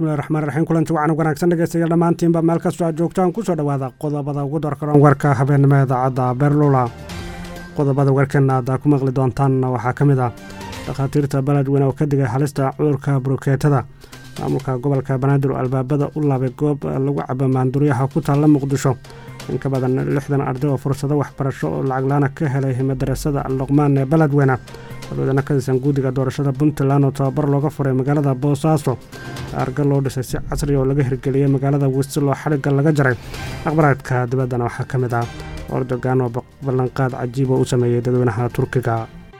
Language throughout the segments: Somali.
bismillahi raxmaan raxiim kulanti wacan wanaagsan dhegeystayaal dhammaantiinba meel kastoo aad joogtaan kusoo dhowaada qodobada ugu dorkaroon warka habeenimo idaacadda beerlula qodobada warkeena aad ku maqli doontaan waxaa ka mid ah dhakhaatiirta beledweyne oo ka digay halista cudurka burukeetada maamulka gobolka banaadir oo albaabada u laabay goob lagu cabo maanduryaha ku taalla muqdisho in ka badan lixdan arday oo fursado waxbarasho oo lacaglaana ka helay madarasada alluqmaan ee beledweyne dadweyne ka tirsan guddiga doorashada puntland oo tababar looga furay magaalada boosaaso arga loo dhisay si casri oo laga hirgeliyey magaalada wistil oo xadhigga laga jaray aqbaraadka dibaddana waxaa ka mid ah ordogan oo ballanqaad cajiib oo u sameeyey dadweynaha turkiga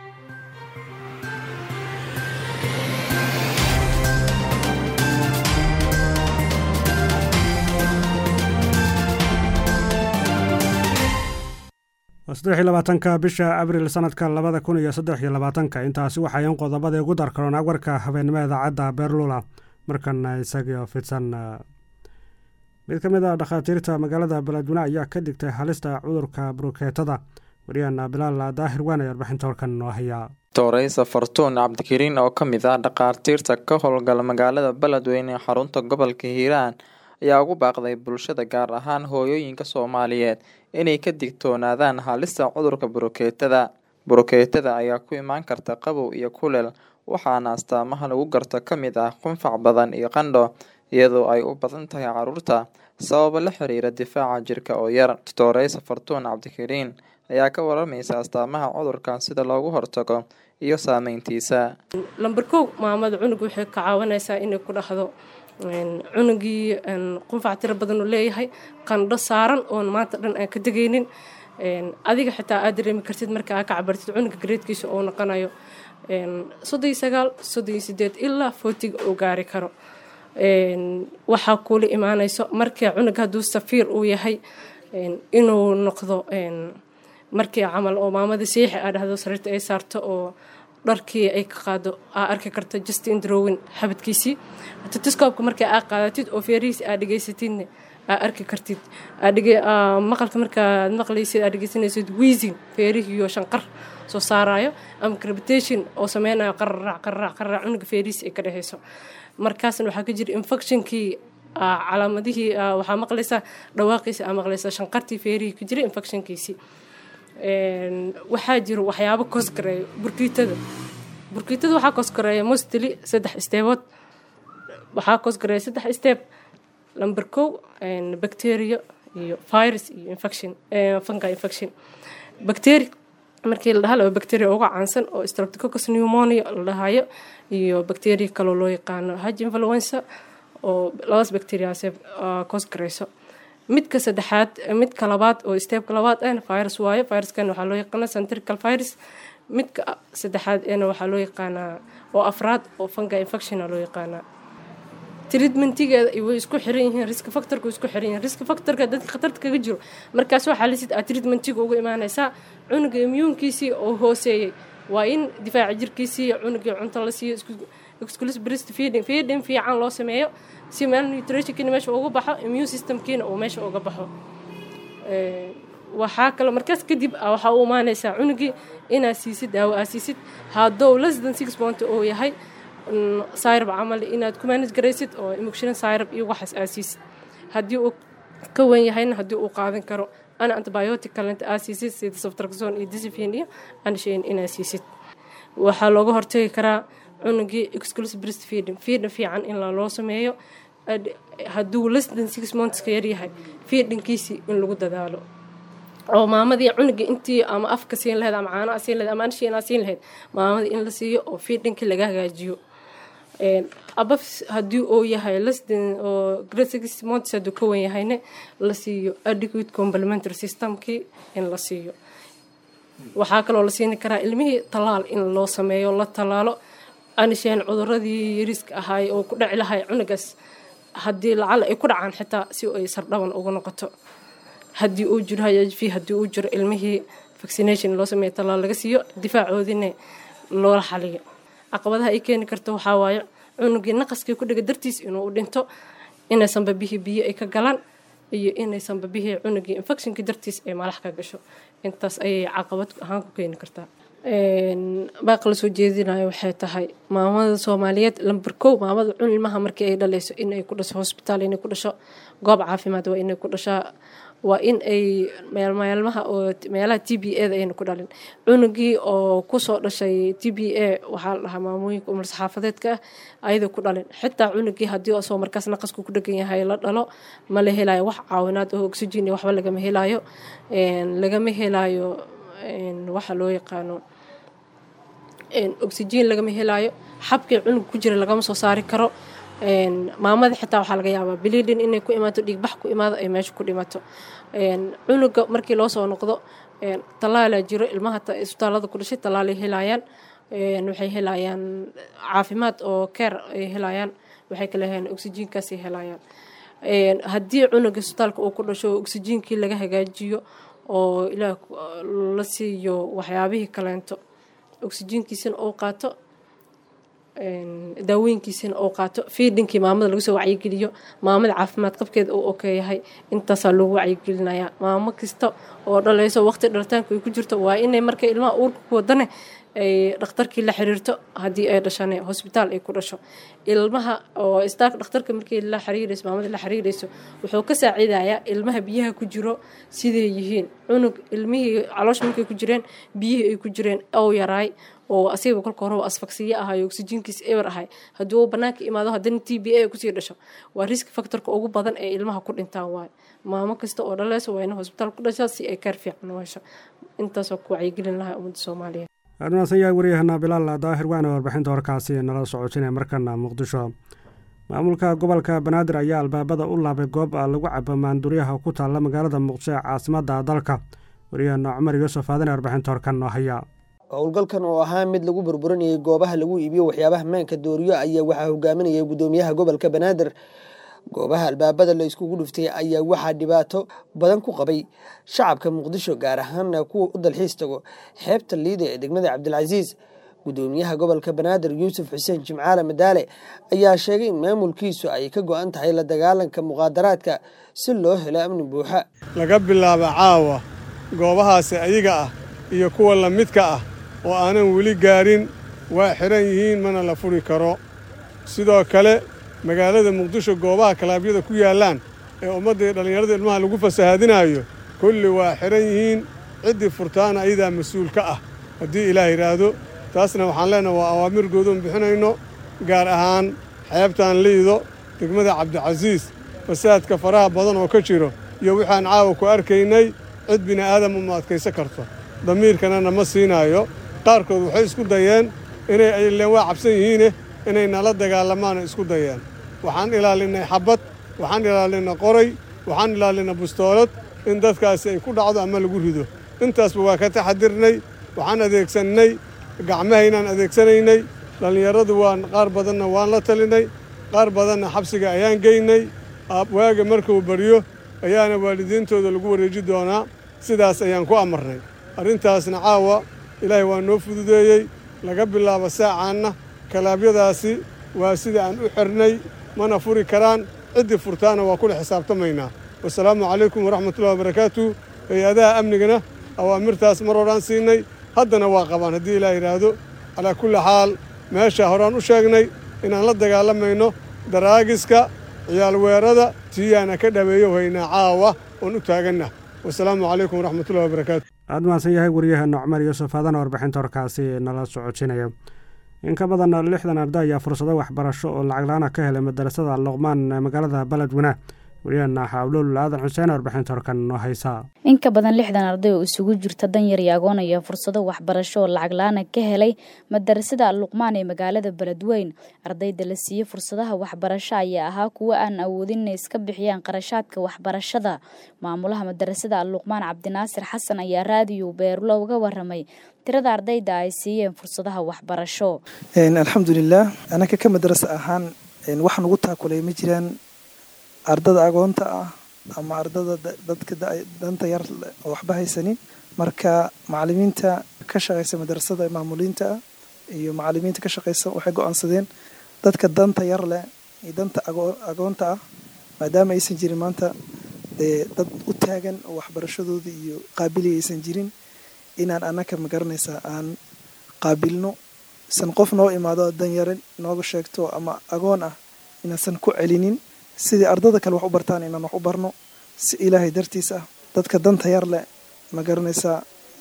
saddex iyo labaatanka bisha abril sanadka labada kun iyo saddex iyo labaatanka intaasi waxayan qodobadii ugu darkaroon warka habeenimo idaacadda beerlula markana isagio fidsan mid ka mid a dhakhaatiirta magaalada beledweyne ayaa ka digtay halista cudurka burukeetada wariyahana bilaal daahir waan ay arbixinta horkan noo hayaa dooreysa fartuun cabdikariin oo ka mid ah dhakhaatiirta ka howlgala magaalada beledweyne ee xarunta gobolka hiiraan ayaa ugu baaqday bulshada gaar ahaan hooyooyinka soomaaliyeed inay ka digtoonaadaan halista cudurka burukeetada burukeetada ayaa ku imaan karta qabow iyo kuleel waxaana astaamaha lagu garto ka mid ah qunfac badan iyo qandho iyadoo ay u badan tahay caruurta sababo la xiriira difaaca jirka oo yar dooreysa fartuun cabdikariin ayaa ka waramaysa astaamaha cudurkan sida loogu hortago iyo saameyntiisa lamber kow maamada cunug waxay ka caawinaysaa inay ku dhahdo cunugii qunfac tiro badan uu leeyahay qandho saaran oon maanta dhan aan ka degaynin adiga xitaa aad dareemi kartid marka aa ka cabartid cunuga gareedkiisa oo noqonayo soddon iyo sagaal soddon iyo sideed ilaa footiga uu gaari karo waxaa kuula imaanayso markii cunug hadduu safiir uu yahay inuu noqdo markii camal oo maamada siixi aa dhahdo sariirta ay saarto oo dharkii ay ka qaado aa arki karto justin drowin xabadkiisii tatiskoobka markaa aa qaadatid oo feerihiisi aa dhegaysatidna aa arki kartid maqalka markaad maqlaysid aa dhegeysanaysid wiisin feerihiiyo shanqar soo saarayo ama crepitation oo sameynayo qararac qararac qararac cunuga feerihiisi ay ka dhexeyso markaasna waxaa ka jira infectionkii calaamadihii waxaa maqlaysaa dhawaaqiisi aa maqlaysaa shanqartii feerihii ka jira infectionkiisii waxaa jiro waxyaabo koskareeya burkiitada burkiitada waxaa koskareeya mostly saddex steebood waxaa koskareeya saddex steeb lamber kow bacteria iyo virus iyo infection fungi infection bacteria markii la dhaha laba bacteria uga caansan oo streptococcus pneumonia la dhahayo iyo bacteria kaloo loo yaqaano haj influenza oo labadaas bacteriaase koosgareyso midka saddexaad midka labaad oo steebka labaad ahna virus waayo viruskan waxaa loo yaqaana centrical virus midka saddexaad eena waxaa loo yaqaanaa oo afraad oo fungi infectiona loo yaqaanaa treatmentigeeda way isku xiran yihiin risk factorka isku xiran yihiin risk factorka dadka khatarta kaga jiro markaas waxaa lisid aad treatmentiga uga imaanaysaa cunuga immuunkiisii oo hooseeyey waa in difaaca jirkiisii cunugii cunto la siiyo exclusive breast feeding feeding fiican loo sameeyo si meel nutritionkiina meesha uga baxo immune systemkiina uu meesha uga baxo waxaa kale markaas kadib waxaa u imaanaysaa cunugii inaad siisid daawo aad siisid haddou less than six point oo yahay syrab camal inaad ku manage garaysid oo emotion syrab iyo waxaas aad siisid haddii uu ka wen yahayna haddii uu qaadan karo ana antibiotic kalenta aad siisid sida saftraxon iyo discipline iyo anshain inaad siisid waxaa looga hortagi karaa cunugii exclusive breast feeding feeding fiican in loo sameeyo hadduu less than six months ka yaryahay feedingkiisii in lagu dadaalo oo maamadii cunugii intii ama afka siin lahayd ama caanaha siin lahayd ama anshiinaa siin lahayd maamadii in la siiyo oo feedingkii laga hagaajiyo abaf haddii uu yahay lesden oo grade six months hadduu ka wan yahayne la siiyo adequate complementary systemkii in la siiyo waxaa kaloo la siini karaa ilmihii talaal in loo sameeyo la talaalo anisheen cuduradii yariiska ahaay oo ku dhaci lahay cunugaas haddii lacala ay ku dhacaan xitaa si ay sardhaban uga noqoto haddii uu jiro hv haddii uu jiro ilmihii vaccination loo sameeyo talaal laga siiyo difaacoodina loola xaliyo caqabadaha ay keeni karto waxaa waaye cunugii naqaskii ku dhiga dartiis inuu u dhinto inaysanba bihii biyo ay ka galaan iyo inaysanba bihii cunugii infectionkii dartiis ay malax ka gasho intaas ayay caqabad ahaan ku keeni kartaa baaqa la soo jeedinayo waxay tahay maamada soomaaliyeed lamber kow maamada cun ilmaha markii ay dhaleyso inay ku dhasho hosbitaal inay ku dhasho goob caafimaad waa inay ku dhashaa waa in ay meelmeelmaha oo meelaha t b a da ayna ku dhalin cunugii oo kusoo dhashay t b a waxaa la dhahaa maamooyinka umar saxaafadeedka ah ayada ku dhalin xitaa cunugii haddii asoo markaas naqasku ku dhegan yahay la dhalo ma la helayo wax caawinaad oo oxygen waxba lagama helayo lagama helayo waxa loo yaqaano oxygen lagama helayo xabkii cunug ku jira lagama soo saari karo maamada xitaa waxaa laga yaabaa biliidin inay ku imaato dhiigbax ku imaado ay meesha ku dhimato cunuga markii loo soo noqdo tallaalaa jiro ilmaha isbitaalada ku dhashay tallaalay helayaan waxay helayaan caafimaad oo keer ay helayaan waxay kale helayaan oxygenkaasay helayaan haddii cunuga isbitaalka uu ku dhasho oxygenkii laga hagaajiyo oo ilaah la siiyo waxyaabihii kaleento oxygenkiisana uu qaato daawooyinkiisana uu qaato fiidinkii maamada lagu soo wacyigeliyo maamada caafimaad qabkeeda uu okeeyahay intaasaa loogu wacyigelinayaa maamo kasta oo dhalayso waqti dhalitaanka ay ku jirto waa inay markay ilmaha uurka ku wadane ay dhakhtarkii la xiriirto haddii ay dhashane hosbitaal ay ku dhasho ilmaha oo istaak dhakhtarka markii la xiriirayso maamada la xiriirayso wuxuu ka saacidayaa ilmaha biyaha ku jiro siday yihiin cunug ilmihii caloosha markay ku jireen biyihii ay ku jireen ow yaraay oo asiga kolka hore asfagsiyo ahay oxygenkiis eber ahay haddii uu banaanka imaado haddana t b a kusii dhasho waa risk factorka ugu badan ee ilmaha ku dhintaan waayo maamo kasta oo dhaleyso waa ina hosbitaal ku dhashaa si ay kaar fiican u hesho intaasoo ku wacyigelin lahaa ummadda soomaaliyeed admaasan yahay waryahana bilaal daahir waana warbixinta warkaasi nala socotinaya markana muqdisho maamulka gobolka banaadir ayaa albaabada u laabay goob lagu cabo maanduryaha ku taalla magaalada muqdisho ee caasimada dalka waryahana cumar yuusuf aadane warbixinta horkan noo haya howlgalkan oo ahaa mid lagu burburinayay goobaha lagu iibiyo waxyaabaha maanka dooriyo ayaa waxaa hogaaminayay gudoomiyaha gobolka banaadir goobaha albaabada la iskugu dhuftay ayaa waxaa dhibaato badan ku qabay shacabka muqdisho gaar ahaana kuwa u dalxiis tago xeebta liida ee degmada cabdilcasiis gudoomiyaha gobolka banaadir yuusuf xuseen jimcaale madaale ayaa sheegay in maamulkiisu ay ka go-an tahay la dagaalanka muqaadaraadka si loo helo amni buuxa laga bilaabo caawa goobahaasi ayaga ah iyo kuwa la midka ah oo aanan weli gaarin waa xidhan yihiin mana la furi karo sidoo kale magaalada muqdisho goobaha kalaabyada ku yaallaan ee ummadda iyo dhallinyarada ilmaha lagu fasahaadinaayo kulli waa xidhan yihiin ciddii furtaana ayadaa mas-uul ka ah haddii ilaah yidhaahdo taasna waxaan leenaha waa awaamir goodoon bixinayno gaar ahaan xeebtaan liido degmada cabdicasiis fasaadka faraha badan oo ka jiro iyo waxaan caawa ku arkaynay cid bini'aadam uma adkaysan karto damiirkanana ma siinaayo qaarkood waxay isku dayeen inay ileen waa cabsan yihiine inay nala dagaalamaana isku dayeen waxaan ilaalinnay xabbad waxaan ilaalinay qoray waxaan ilaalinay bustoolad in dadkaasi ay ku dhacdo ama lagu rido intaasba waa ka taxadirnay waxaan adeegsannay gacmahaynaan adeegsanaynay dhallinyaradu waan qaar badanna waan la talinay qaar badanna xabsiga ayaan geynay waaga markuu baryo ayaana waalidiintooda lagu wareeji doonaa sidaas ayaan ku amarnay arrintaasna caawa ilaahay waa noo fududeeyey laga bilaabo saacaanna kalaabyadaasi waa sida aan u xirnay mana furi karaan ciddii furtaana waa kula xisaabtamaynaa wasalaamu calaykum waraxmatullahi wabarakaatu hay-adaha amnigana awaamirtaas mar horaan siinay haddana waa qabaan haddii ilaah yidhaahdo calaa kulli xaal meesha horaan u sheegnay inaan la dagaalamayno daraagiska ciyaalweerada tiyaana ka dhaweeyo haynaa caawa oon u taaganna wasalaamu calaykum waraxmatullahi wabarakaatu aad mahadsan yahay waryaheena cumar yuusuf aadana warbixinta horkaasi nala socodsinaya in ka badan lixdan arday ayaa fursado waxbarasho oo lacag la-aana ka helay madarasada luqmaan ee magaalada beledweyne waryaheena xawlul aadan xuseen warbixinta horkan noo haysaa in ka badan lixdan arday oo isugu jirta danyar iyo agoon ayaa fursado waxbarasho oo lacag la-aana ka helay madarasada luqmaan ee magaalada beledweyn ardayda la siiyey fursadaha waxbarasho ayaa ahaa kuwo aan awoodin inay iska bixiyaan qarashaadka waxbarashada maamulaha madarasada luqmaan cabdinaasir xasan ayaa raadiyo beerulo uga waramay tirada ardayda ay siiyeen fursadaha waxbarasho alxamdulilah anaka ka madarasa ahaan wax nugu taakulay ma jiraan ardada agoonta ah ama ardada dadka danta yar oo waxba haysanin marka macalimiinta ka shaqeysa madarasada maamuliinta ah iyo macalimiinta ka shaqeysa waxay go-aansadeen dadka danta yar leh iyo danta agoonta ah maadaama aysan jirin maanta dee dad u taagan oo waxbarashadooda iyo qaabiliya aysan jirin inaan anaka magaranaysaa aan qaabilno isan qof noo imaado danyare nooga sheegto ama agoon ah inaasan ku celinin sidii ardada kale wax u bartaan inaan wax u barno si ilaahay dartiis ah dadka danta yar leh ma garanaysaa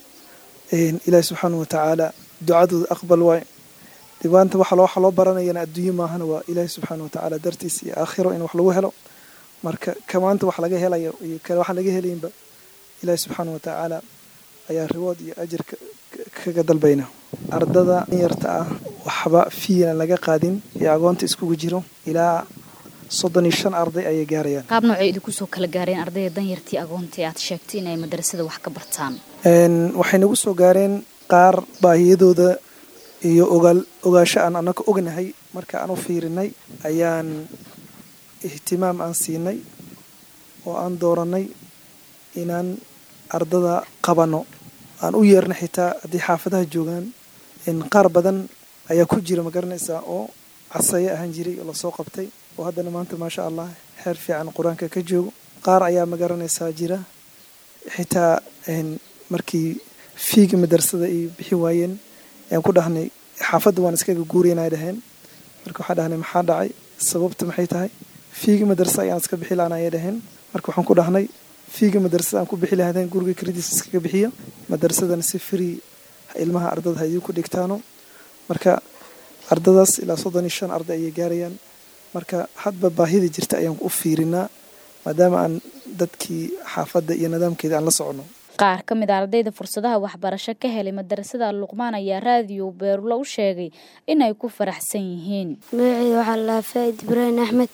ilaahi subxaana wa tacaala ducadooda aqbal waay dibaanta waxa loo baranayana adduunye maahana waa ilaahi subxaana wa tacaala dartiis iyo aakhiro in wax lagu helo marka kamaanta wax laga helayo iyo kale waxaan laga helaynba ilaahi subxaana wa tacaala ayaa riwood iyo ajir kaga dalbayna ardada yarta ah waxba fiinan laga qaadin ee agoonta iskugu jiro ilaa soddon iyo shan arday ayay gaarayaan qaab noocay idinku soo kala gaareen ardayda danyartii agoontii aad sheegtay inay madarasada wax ka bartaan waxay nagu soo gaareen qaar baahiyadooda iyo ogaal ogaasho aan annaga ognahay marka aan u fiirinay ayaan ihtimaam aan siinay oo aan doorannay inaan ardada qabanno aan u yeerna xitaa haddii xaafadaha joogaan qaar badan ayaa ku jira ma garanaysaa oo casaye ahaan jiray oo lasoo qabtay oo haddana maanta maasha allah xeer fiican qur-aanka ka joogo qaar ayaa ma garanaysaa jira xitaa markii fiiga madarasada ay bixi waayeen ayaan ku dhahnay xaafadda waan iskaga guuraynay dhaheen marka waxaan dhahnay maxaa dhacay sababta maxay tahay fiiga madarasa ayaan iska bixi laana ayay dhaheen marka waxaan ku dhahnay fiiga madarasada aan ku bixi lahaadeen guriga krediis iskaga bixiya madarasadana si free ilmaha ardada ha idinku dhigtaano marka ardadaas ilaa soddon iyo shan arday ayay gaarayaan marka hadba baahida jirta ayaan u fiirinaa maadaama aan dadkii xaafadda iyo nidaamkeeda aan la socono qaar ka mid a ardayda fursadaha waxbarasho ka helay madarasada luqmaan ayaa raadiyo beerulo u sheegay inay ku faraxsan yihiin magaceeda waxaa lahaa faaid ibraahim axmed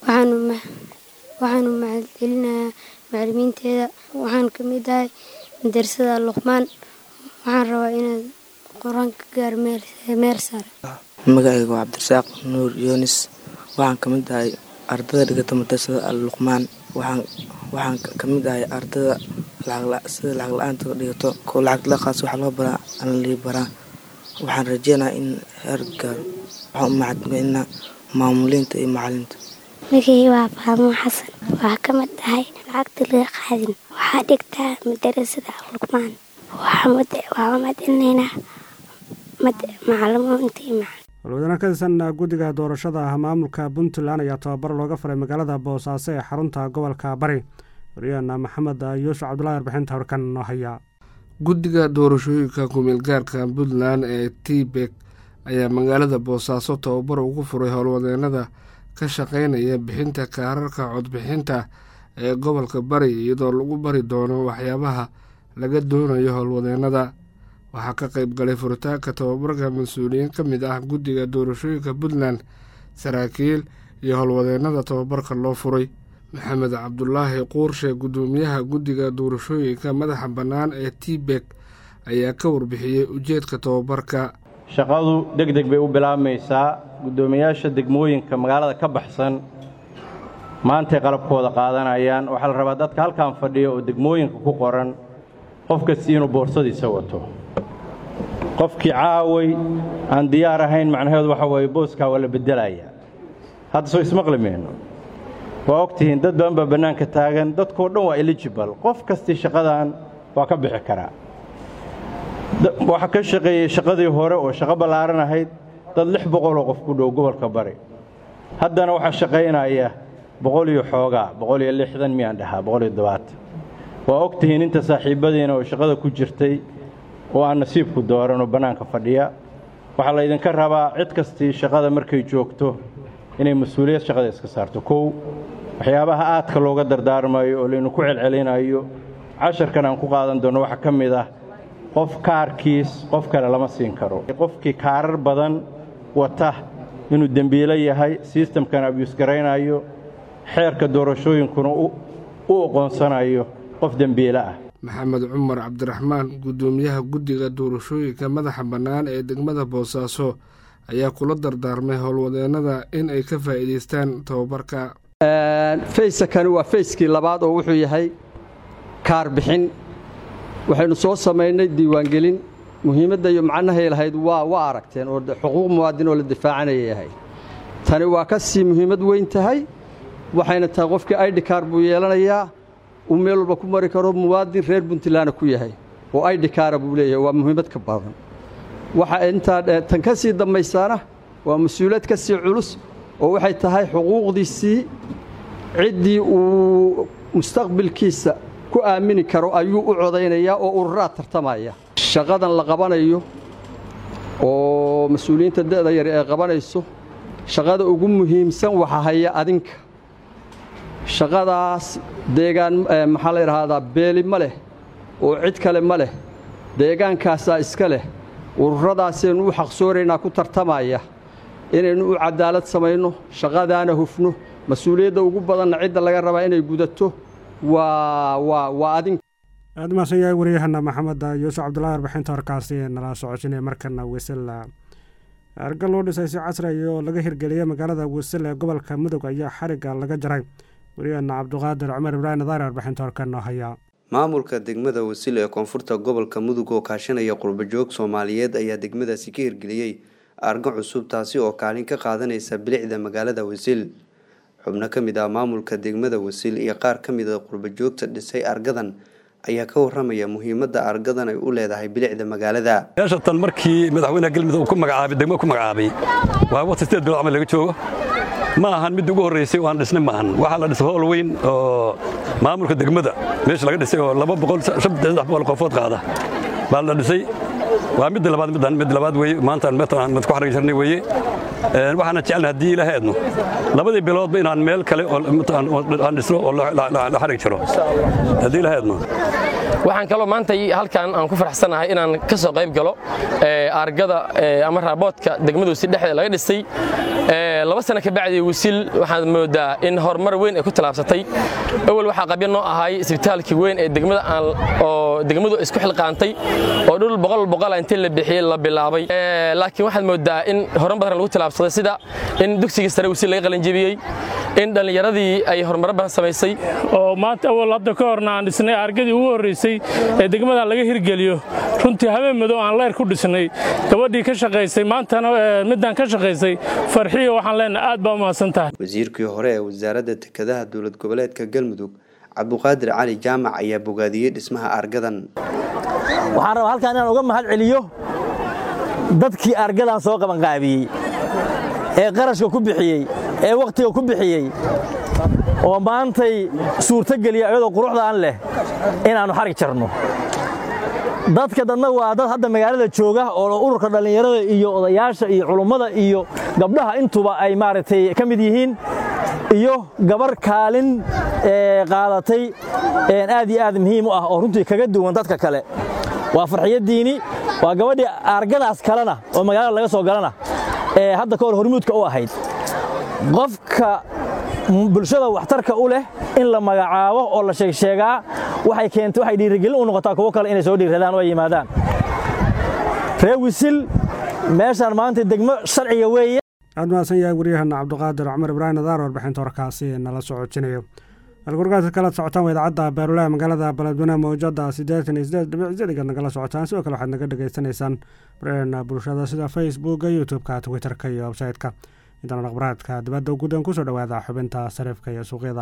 waxaanu mahadcelinayaa macalimiinteeda waxaan ka mid ahay madarasada luqmaan waxaan rabaa inaad qur-aanka gaar meer sare magacayga waa cabdirasaaq nuur yunis waxaan ka mid ahay ardada dhigata madarasada al luqmaan waxaan ka mid ahay ardada sida lacag la-aanta dhigato ko lacag laqaas waxa loo baraa aan lii baraa waxaan rajeynayaa in heer gaaro waxaan u mahadcelinaa maamuliinta iyo macalinta magacii waa faadumo xasan waa ka mid tahay lacagta laga qaadin waxaa dhigtaa madarasada luqmaan waxaa mahadcelinaynaa macalimuinta iyo walwadana ka tirsan guddiga doorashada ah maamulka puntland ayaa tababar looga faray magaalada boosaaso ee xarunta gobolka bari waryaheena maxamed yuusuf cabdullahi warbixinta horkan noo haya guddiga doorashooyinka kumeelgaarka puntland ee tbek ayaa magaalada boosaaso tababar ugu furay howlwadeenada ka shaqeynaya bixinta kaararka codbixinta ee gobolka bari iyadoo lagu bari doono waxyaabaha laga doonayo howlwadeenada waxaa ka qayb galay furitaanka tababarka mas-uuliyiin ka mid ah guddiga doorashooyinka puntland saraakiil iyo howlwadeenada tababarka loo furay maxamed cabdulaahi quurshe guddoomiyaha guddiga doorashooyinka madaxa bannaan ee tbek ayaa ka warbixiyey ujeedka tababarka shaqadu deg deg bay u bilaabmaysaa guddoomiyaasha degmooyinka magaalada ka baxsan maantay qalabkooda qaadanayaan waxaa la rabaa dadka halkan fadhiya oo degmooyinka ku qoran qof kastii inuu boorsadiisa wato qofkii caaway aan diyaar ahayn macnaheedu waxa weeye booskaa waa la beddelayaa hadda soo ismaqli mayno waa og tihiin dad badan baa bannaanka taagan dadkoo dhan waa eligibal qof kastii shaqadan waa ka bixi karaa waxaa ka shaqeeyey shaqadii hore oo shaqo ballaaran ahayd dad lix boqoloo qof ku dhow gobolka bari haddana waxaa shaqaynaya boqol iyo xoogaa boqol iyo lixdan miyaan dhahaa boqol iyo dobaatan waa og tihiin inta saaxiibadiina oo shaqada ku jirtay oo aan nasiibku dooran oo bannaanka fadhiya waxaa laydinka rabaa cid kastii shaqada markay joogto inay mas-uuliyad shaqada iska saarto kow waxyaabaha aadka looga dardaarmayo oo laynu ku celcelinayo casharkan aan ku qaadan doonno waxaa ka mid ah qof kaarkiis qof kale lama siin karo qofkii kaarar badan wata inuu dembiilo yahay sistamkan abyuusgaraynayo xeerka doorashooyinkuna u oqoonsanayo qof dembiilo ah maxamed cumar cabdiraxmaan guddoomiyaha guddiga doorashooyinka madaxa bannaan ee degmada boosaaso ayaa kula dardaarmay howlwadeennada in ay ka faa'iidaystaan tababarka fayskani waa fayskii labaad oo wuxuu yahay kaar bixin waxaynu soo samaynay diiwaangelin muhiimadda iyo macnahay lahayd waa waa aragteen oo xuquuq muwaadin oo la difaacanaya yahay tani waa ka sii muhiimad weyn tahay waxayna tahay qofkii aidhi kaar buu yeelanayaa uu meel walba ku mari karo muwaadin reer puntlandna ku yahay oo aidhi kaara buu leeyahay waa muhiimad ka badan waxa intaa tan ka sii dambaysaana waa mas-uuliyad ka sii culus oo waxay tahay xuquuqdiisii ciddii uu mustaqbilkiisa ku aamini karo ayuu u codaynayaa oo ururaa tartamaya shaqadan la qabanayo oo mas-uuliyiinta da'da yar ee qabanayso shaqada ugu muhiimsan waxa haya adinka shaqadaas deegaan maxaa la idhaahdaa beeli ma leh oo cid kale ma leh deegaankaasaa iska leh ururadaasaynu u xaqsoonaynaa ku tartamaya inaynu u cadaalad samayno shaqadaana hufno mas-uuliyadda ugu badanna cidda laga rabaa inay gudato waa waa waa adinka aad mahadsan yahay waryahana maxamed yuusuf cabdullahi warbixinta horkaasi nala socosinaya markana wisela arga loo dhisay si casriya oo laga hirgeliyay magaalada wisel ee gobolka mudug ayaa xarigga laga jaray waryahana cabduqaadir cumar ibraahim nadaari warbixinta horkana haya maamulka degmada wasil ee koonfurta gobolka mudug oo kaashanaya qurbajoog soomaaliyeed ayaa degmadaasi ka hirgeliyey argo cusub taasi oo kaalin ka qaadanaysa bilicda magaalada wasil xubno ka mid ah maamulka degmada wasil iyo qaar ka mid a qurbajoogta dhisay argadan ayaa ka waramaya muhiimadda argadan ay u leedahay bilicda magaalada meeshatan markii madaxweynaha galmudug ku magacaabay degmo ku magacaabay waa waqti sideed bilood camal laga joogo ma ahan mid ugu horreysay oo aan dhisnay ma ahan waxaa la dhisay howl weyn oo maamulka degmada meesha laga dhisay oo laba boqol saddex boqol qofood qaada baa la dhisay waa midda labaad middan mid labaad weeye maanta meetan mid ku xarigi jirnay weeye waxaana jecelnahay haddii ilaahay aadno labadii biloodba inaan meel kale aan dhisno oo la xarigi jiro haddii ilaahay aadno waxaan kaloo maanta halkan aan ku faraxsanahay inaan ka soo qayb galo argada ama raaboodka degmada wasiil dhexdeeda laga dhisay laba sano ka bacdi wasiil waxaad moodaa in horumar weyn ay ku tallaabsatay awal waxaa qabya noo ahay isbitaalkii weyn ee degmada oo degmadu isku xilqaantay oo dhul boqol boqola intii la bixiyey la bilaabay laakiin waxaad moodaa in horan badan lagu tallaabsaday sida in dugsigii sare wasiil laga qalinjebiyey in dhallinyaradii ay horumaro badan samaysay oo maanta awal hadda ka horna aan dhisnay argadii ugu horraysay ee degmadan laga hirgeliyo runtii habeen madow aan leyr ku dhisnay gabadhii ka shaqaysay maantana midaan ka shaqaysay farxiyo waxaan leenahay aad baa u mahadsan tahay wasiirkii hore ee wasaaradda dekedaha dowlad goboleedka galmudug cabduqaadir cali jaamac ayaa bogaadiyey dhismaha argadan waxaan rabaa halkaan inaan uga mahad celiyo dadkii argadan soo qabanqaabiyey ee qarashka ku bixiyey ee wakhtiga ku bixiyey oo maantay suurtogeliya iyadoo quruxdaan leh inaannu xarig jarno dadka dadna waa dad hadda magaalada jooga oo ururka dhallinyarada iyo odayaasha iyo culummada iyo gabdhaha intuba ay maaragtay ka mid yihiin iyo gabar kaalin qaadatay aad iyo aad muhiim u ah oo runtii kaga duwan dadka kale waa farxiyaddiini waa gabadhii argadaas kalena oo magaalada laga soo galana ee hadda ka hor hormuudka u ahayd qofka bulshada waxtarka u leh in la magacaabo oo la sheegsheegaa waxay keentay waxay dhiirigelin u noqotaa kuwo kale inay soo dhiiradaan oo ay yimaadaan ree wisil meeshaan maanta degmo sharciga weeye aad mahadsan yahay waryahana cabduqaadir cumar ibraahim nadaar warbixinta warkaasi nala socodjinayo halgurgaadka kala socotaan waa idaacadda beerulaha magaalada baladweyne mawjada siddeetan iyo siddeed dhibic zeliga nagala socotaan sidoo kale waxaad naga dhagaysanaysaan barnaamijna bulshada sida facebooka youtube-ka twitterka iyo website-ka intaan akhbaraadka dibadda gudan kusoo dhowaada xubinta sarifka iyo suuqyada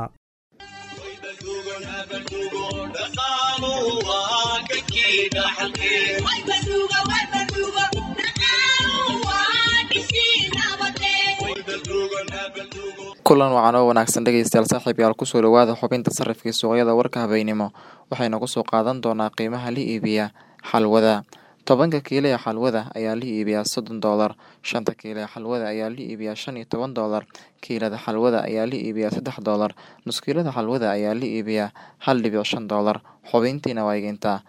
kulan wacan oo wanaagsan dhegeystayaal saaxiibyaal kusoo dhowaada xubinta sarifkii suuqyada warka habeynimo waxayna kusoo qaadan doonaa qiimaha la iibiya xalwada tobanka kiilo ee xalwada ayaa la iibiyaa soddon doolar shanta kiilo ee xalwada ayaa la iibiyaa shan iyo toban doolar kiilada xalwada ayaa la iibiyaa saddex doolar nuskiilada xalwada ayaa la iibiyaa hal dhibic shan doolar xubintiina waa egeyntaa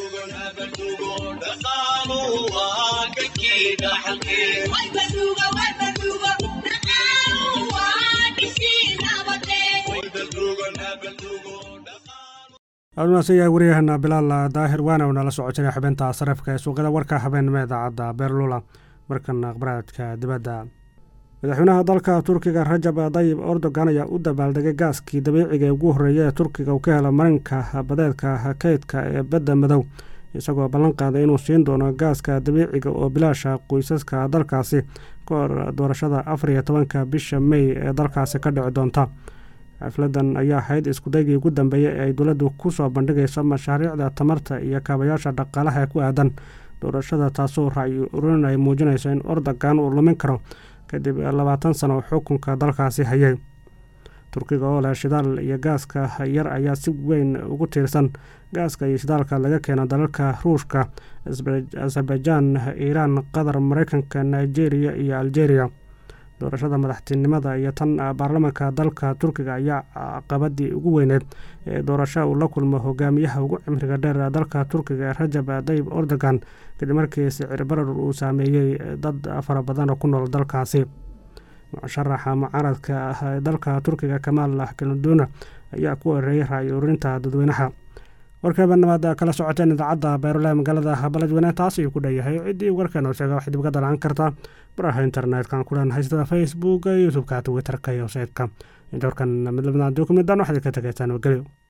aadumaasan yahay waryahana bilaal daahir waana nala socodsanay xubinta sarifka ee suuqyada warka habeenimo idaacadda beerlula markan akhbaraadka dibadda madaxweynaha dalka turkiga rajab dayib erdogan ayaa u dabaaldegay gaaskii dabiiciga ee ugu horreeya ee turkiga uu ka helo marinka badeedka kaydka ee badda madow isagoo ballan qaaday inuu siin doono gaaska dabiiciga oo bilaasha qoysaska dalkaasi ka hor doorashada afar iyo tobanka bisha mey ee dalkaasi ka dhici doonta xafladan ayaa ahayd iskudaygii ugu dambeeyey ee ay dowladdu ku soo bandhigayso mashaariicda tamarta iyo kaabayaasha dhaqaalaha ee ku aadan doorashada taasoo ra'yi ururin ay muujinayso in ordogan uu lumin karo kadib labaatan sano oo xukunka dalkaasi hayay turkiga oo leh shidaal iyo gaaska yar ayaa si weyn ugu tiirsan gaaska iyo shidaalka laga keeno dalalka ruushka azerbaijan iiraan qatar mareykanka nigeria iyo algeria doorashada madaxtinimada iyo tan baarlamaanka dalka turkiga ayaa caqabadii ugu weyneed ee doorasho uu la kulmo hogaamiyaha ugu cimriga dheer dalka turkiga rajab dayib erdogan kadib markii sicir barar uu saameeyey dad fara badan oo ku nool dalkaasi musharaxa mucaaradka ah dalka turkiga kamaal kaluduna ayaa ku horeeyay ra-y ururinta dadweynaha warkeebanabaad kala socoteen idaacadda beerolaha magaalada baladweyne taas ayuu ku dheeyahay ciddii warkeena sheega waxay dib uga dalaan kartaa baraha internetka ku leenahay sida facebook youtube-ka twitterka iyo websaytka inta warkan mid lamidaan dokumidaan waxaad ka tegaysaan nabadgelyo